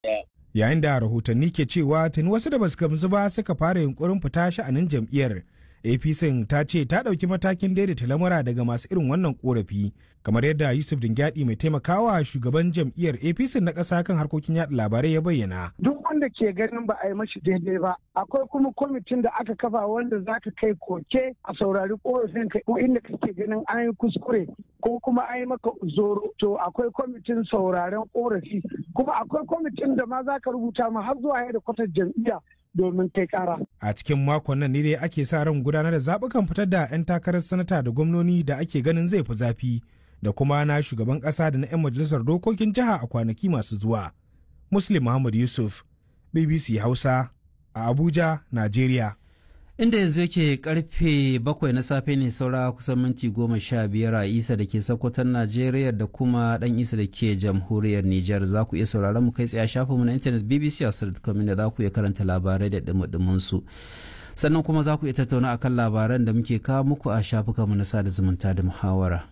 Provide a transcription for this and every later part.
Yayin da rahotanni ke cewa tuni wasu da basu gamsu ba suka fara yunkurin fita sha'anin jam'iyyar. APC ta ce ta ɗauki matakin daidaita lamura daga masu irin wannan korafi kamar yadda Yusuf Dingyadi mai taimakawa shugaban jam'iyyar APC na ƙasa kan harkokin yaɗa labarai ya bayyana. Duk wanda ke ganin ba a yi mashi daidai ba akwai kuma kwamitin da aka kafa wanda za ka kai koke a saurari korafin ka ko inda kake ganin an yi kuskure ko kuma an yi maka zoro to akwai kwamitin sauraren korafi kuma akwai kwamitin da ma za ka rubuta ma har zuwa yadda kwatar jam'iyya domin kai kara. A cikin makon nan ne dai ake sa ran gudanar da zaɓukan fitar da 'yan takarar sanata da gwamnoni da ake ganin zai fi zafi da kuma na shugaban ƙasa da na 'yan majalisar dokokin jiha a kwanaki masu zuwa. Muslim Muhammad Yusuf, BBC Hausa, a Abuja, Najeriya. inda yanzu yake karfe bakwai na safe ne saura kusan minti goma sha biyar a isa da ke sakwatan najeriya da kuma dan isa da ke jamhuriyar niger za ku iya sauraron mu kai tsaye shafin mu na intanet bbc hausa.com da za ku iya karanta labarai da dumudumin su sannan kuma za ku iya tattauna akan labaran da muke kawo muku a shafukan mu na sada zumunta da muhawara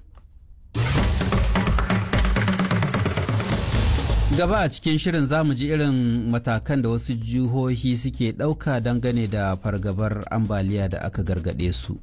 gaba a cikin shirin zamu ji irin matakan da wasu jihohi suke ɗauka dangane da fargabar ambaliya da aka gargaɗe su.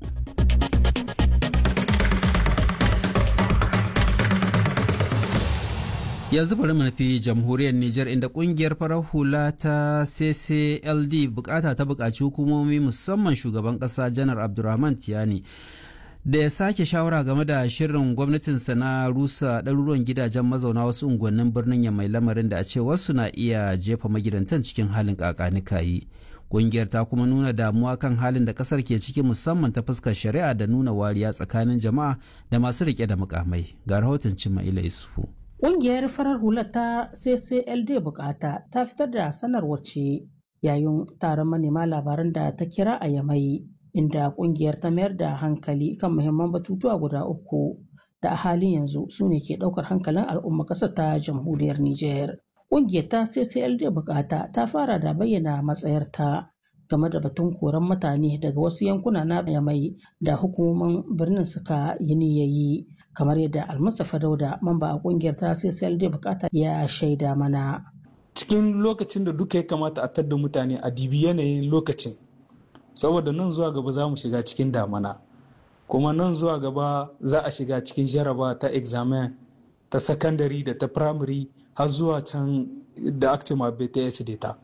yanzu bari mu nufi jamhuriyar Nijar inda kungiyar farar hula ta CCLD bukata ta bukaci hukumomi musamman shugaban kasa janar Abdulrahman Tiyani da ya sake shawara game da shirin gwamnatinsa na rusa ɗaruruwan gidajen mazauna wasu unguwannin birnin ya mai lamarin da a ce wasu na iya jefa magidantan cikin halin kakanikayi ƙungiyar ta kuma nuna damuwa kan halin da ƙasar ke ciki musamman ta fuskar shari'a da nuna wariya tsakanin jama'a da masu riƙe da mukamai ga rahoton cimma ila isufu Ƙungiyar farar hula ta CCLD bukata ta fitar da sanarwar ce yayin taron manema labaran da ta kira a yamai inda kungiyar ta mayar da hankali kan muhimman batutuwa guda uku da a halin yanzu su ne ke daukar hankalin al'umma ƙasar ta jamhuriyar Nijar. Kungiyar ta CCLD bukata ta fara da bayyana matsayarta game da batun koran mutane daga wasu yankuna na yamai da hukumomin birnin suka yi niyayi kamar yadda almustapha dauda mamba a kungiyar ta CCLD bukata ya shaida mana. Cikin lokacin da duka ya kamata a tadda mutane a dibi yanayin lokacin saboda nan zuwa gaba za mu shiga cikin damana kuma nan zuwa gaba za a shiga cikin jaraba ta examen ta sakandare da ta primary har zuwa can da actima bts data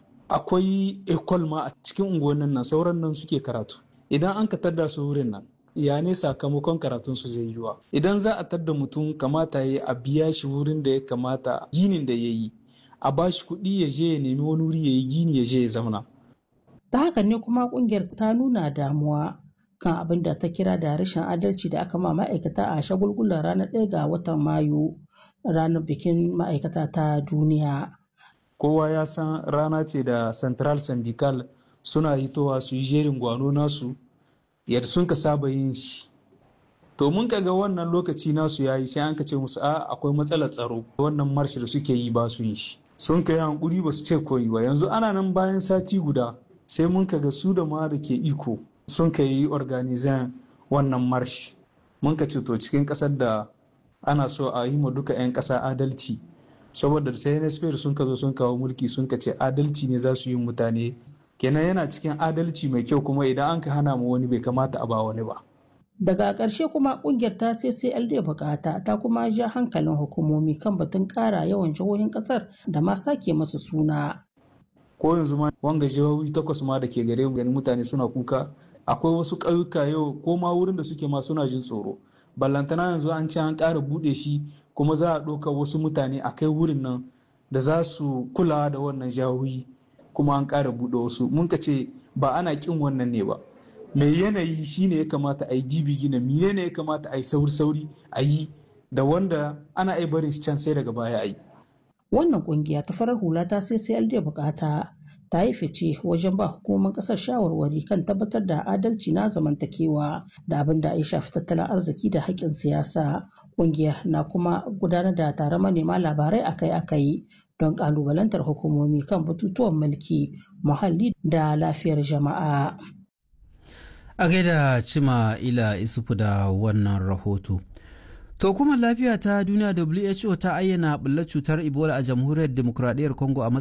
akwai ecole ma a cikin unguwannin nan sauran nan suke karatu idan an ka tadda su wurin nan ya ne sakamakon karatun su zai yiwa idan za a tadda mutum kamata ya a biya shi wurin da ya kamata ginin da ya yi a ba shi kuɗi ya je ya nemi wani wuri ya yi gini ya je ya zauna ta haka ne kuma kungiyar ta nuna damuwa kan abin da ta kira da rashin adalci da aka ma ma'aikata a shagulgulan ranar ɗaya ga watan mayu ranar bikin ma'aikata ta duniya kowa ya san rana ce da central syndical suna hitowa su yi jerin gwano nasu yadda sun ka saba yin shi to mun ga wannan lokaci nasu yayi sai an ka ce musu a akwai matsalar tsaro wannan marshi da suke yi ba su yin shi sun ka yi hankuri ba su ce koyi ba yanzu ana nan bayan sati guda sai mun ga su da ma da ke iko sun ka yi organizan wannan marsh mun ka to cikin kasar da ana so a yi ma duka 'yan kasa adalci saboda sai nsp sun ka zo sun kawo mulki sun ka ce adalci ne za su yi mutane kenan yana cikin adalci mai kyau kuma idan an ka hana mu wani bai kamata a ba wani ba daga ƙarshe kuma ƙungiyar ta ccld bukata ta kuma ja hankalin hukumomi kan batun ƙara yawan jihohin ƙasar da ma sake masu suna ko yanzu ma wanga jihohi takwas ma da ke gare mu ganin mutane suna kuka akwai wasu ƙauyuka yau ko ma wurin da suke ma suna jin tsoro ballantana yanzu an ce an ƙara buɗe shi kuma za a ɗauka wasu mutane a kai wurin nan da za su kula da wannan jihohi kuma an ƙara buɗe wasu mun ka ce ba ana ƙin wannan ne ba mai yanayi shine ya kamata a yi dibi gina miye ne ya kamata a yi sauri sauri a yi da wanda ana ai barin can sai daga baya a yi wannan kungiya ta farar hula ta sai sai da bukata ta yi fice wajen ba hukumar kasar shawarwari kan tabbatar da adalci na zamantakewa da abin da ya shafi tattalin arziki da haƙƙin siyasa kungiyar na kuma gudanar da taron manema labarai akai-akai don ƙalubalantar hukumomi kan batutuwan mulki muhalli da lafiyar jama'a a gaida cima ila isufu da wannan rahoto To hukumar lafiya ta duniya WHO ta ayyana ɓullar cutar Ebola a jamhuriyar demokuraɗiyyar Congo a